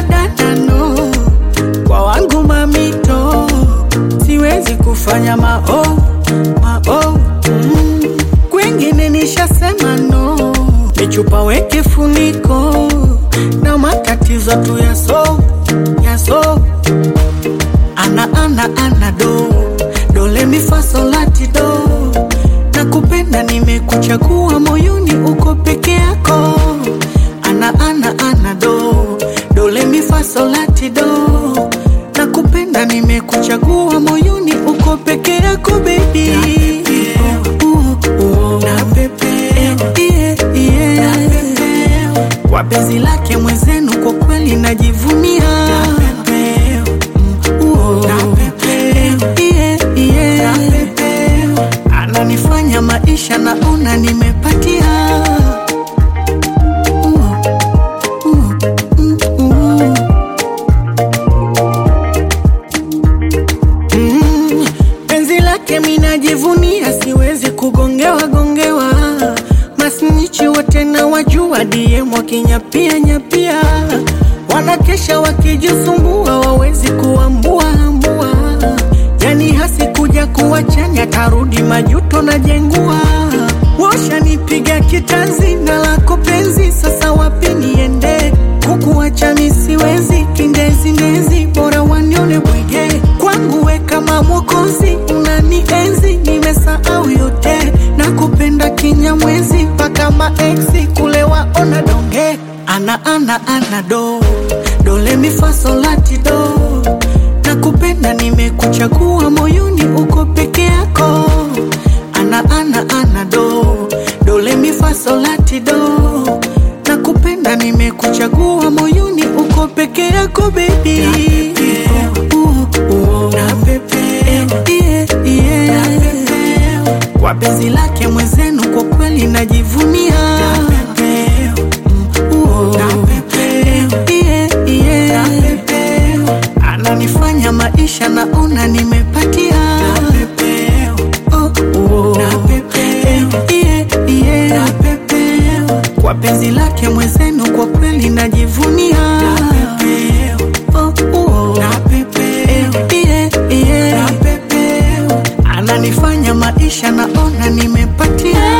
danano kwa wangu mamito, siwezi kufanya mao mao mm. Kwengine nishasema no, michupa weke funiko na matatizo tu yaso yaso ana ana ana do dole mifasolati do na kupenda nimekuchagua moyoni uko peke yako ana ana ana do dole mifasolati do na kupenda nimekuchagua moyoni uko peke yako baby kwa penzi lake mwenzenu kwa kweli najivunia Uo. Yeah, yeah. ananifanya maisha naona nimepatia Uo. Uo. Mm, uo. Mm, penzi lake minajivunia, siwezi kugongewa gongewa. Masnichi wote na wajua, DM wakinyapia nyapia, wanakesha wakijisumbua, wawezi kuambua ambua. Yani hasi kuja kuwachanya, tarudi majuto na jengua. Washanipiga kitanzi na lako penzi, sasa wapi niende? Kukuacha mi siwezi, kindezi ndezi, bora wanione bwege. Kwangu we kama mwokozi, unanienzi, nimesahau yote, na kupenda kinyamwezi, mpaka maeksi kule waona donge. Ana ana ana do dole mifasolati do, na kupenda nimekuchagua moyoni, uko peke yako. Ana ana ana do dole mifasolati do na kupenda nimekuchagua moyoni uko peke yako baby Yeah, yeah. kwa penzi lake mwenzenu kwa kweli najivunia Uo. Yeah, yeah. ananifanya maisha naona nimepatia Oh, oh. Yeah, yeah. kwa penzi lake mwenzenu kwa kweli najivunia Oh, oh. Yeah, yeah. ananifanya maisha naona nimepatia